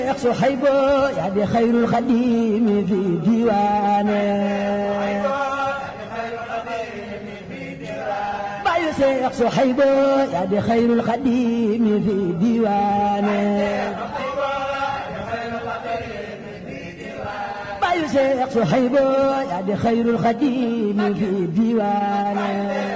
صحيب يا دي خير الخديم في ديوانه باي شيخ صحيب يا دي خير الخديم في ديوانه باي شيخ صحيب يا دي خير الخديم في ديوانه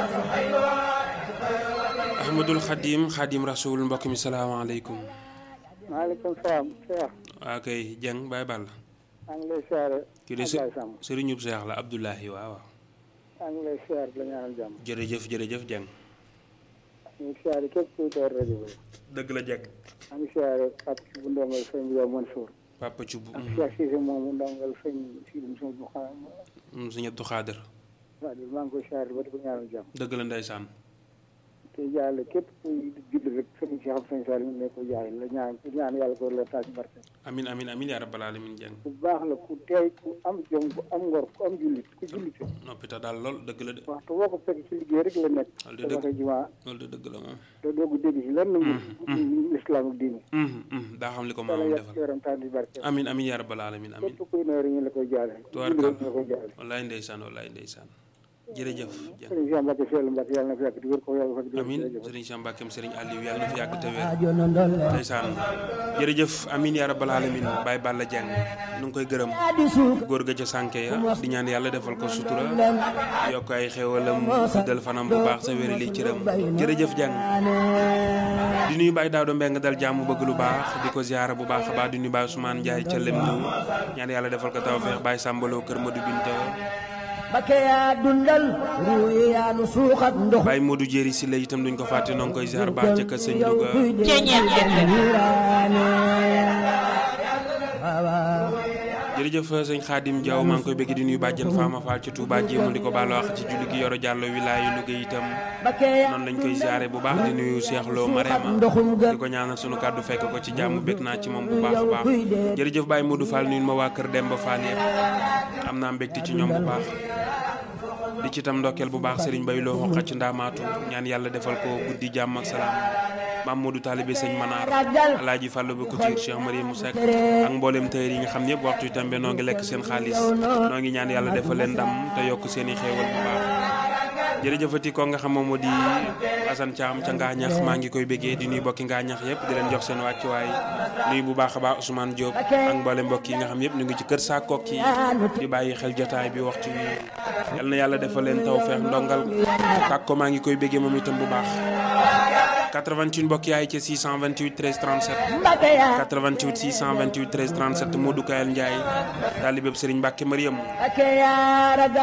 ahmadul xadim xadim rasul mbokk mi salaamaaleykum maaleykum salaam Cheikh waa kay Dieng Baye Balla maa ngi lay siyaare kii de Ablaye Samb sëriñub seex la Abdoulahi waaw waaw maa ngi lay siyaare la ñaanal jàmm jërëjëf jërëjëf Dieng ñu ngi siyaare képp kuy door rajo bi dëgg la Dieng maa ngi siyaare Pape ci bu ndongal sëñ bi yow Mansour papa Thioub ak Cheikh Cissé moomu ndongal sëñ Sidim sëñ bu xam sëñ Abdou Khader waa maa ngi koy siyaare ba di ko ñaanal jàmm dëgg la ndeysaan te jaale képp kuy julli rek sëñ Cheikh sëñ Salim ne ko jaay la ñaan ñaan yàlla ko la taas barke amin amin amin yaa rabbal alamin Dieng ku baax la ku teey ku am jom ku am ngor ku am jullit ku jullit noppita daal lool dëgg la de waxtu boo ko fekk ci liggéey rek la nekk Loolu de te dëgg. waxee jumaa loolu de dëgg la moom te doo ko dégg ci lenn mu islam ak diine Mhm, mhm, daa xam li ko yàlla maamam yàlla defal yaram taas di barke amin amin yaa rabbal alamin amin képp kuy noor ñu la koy jaale Tubaarkalla. ñu la koy jaale wallaay ndeysaan wallaay ndeysaan jërëjëf Dieng sëriñ Cheikh Mbacke Seydou Mbacke yàlla na fi yàgg di wér ko yàlla fa di amin jërëjëf sëriñ Cheikh Mbackeem sëriñ Aliou yàlla na fi yàgg te wér aajo na ndolle ndeysaan jërëjëf amin yaa rabbal alamin Baye Balla Dieng nu ngi koy gërëm di suuk góor ga ca sànke ya di ñaan yàlla defal ko sutura yokk ay xéwalam guddal fanam bu baax sa wéri li cëram jërëjëf Dieng di nuyu Baye Daouda Mbeng dal jàmm bëgg lu baax di ko ziara bu baax a baax di nuyu Baye Ousmane Ndiaye ca lem ñu ñaan yàlla defal ko tawfeex Baye Sambaloo kër Modou Binta bakke yaa dundal ruuyi yaa nu suuxat ndox Baye Modou Jéeri si la itam duñ ko fàtte noo ngi koy ziar baax ca kër sëñ Louga jërëjëf sëñ Xaadim Diaw maa ngi koy bëgg di nuyu bàjjen Fama Fall ci Touba jéemul di ko baal wax ci julli gi yoro jàllo wilaayu Louga itam noonu lañ koy ziare bu baax di nuyu Cheikh Lo Marema ndoxum di ko ñaanal sunu kàddu fekk ko ci jàmm bëgg naa ci moom bu baax a baax jërëjëf Baye Modou Fall nuyu ma waa kër Demba Fall yëpp am naa mbégte ci ñoom bu baax di ci tam ndokkeel bu baax Serigne Baye Lo xoqa ci ndaamaatu ñaan yàlla defal ko guddi jàmm ak salaam maam Modou Talibé sëñ Manar Alaaji Fàllu ba Couture Cheikh Mariam Seck ak mboolem tëyër yi nga xam ne yëpp waxtu tembe noo ngi lekk seen xaalis noo ngi ñaan yàlla defal leen ndam te yokk seen i xéewal bu baax jërëjëfati ko nga xam moom moo di Assane Thiam ca Ngaañax maa ngi koy bëggee di nuyu bokki Ngaañax yëpp di leen jox seen wàccuwaay nuyu bu baax a baax Ousmane Diop ak mboolem mbokk yi nga xam yëpp ñu ngi ci kër saa kokki di bàyyi xel jotaay bi waxtu wi yal na yàlla defal leen tawfeex ndongal tàkk ko maa ngi koy bëggee moom itam bu baax 88 mbokk yaay ci 628 13 37 bakke yaa 88 628 13 37 Modou Kayal Ndiaye taalibeb Serigne Mbacke Mariam bakke yaa ragal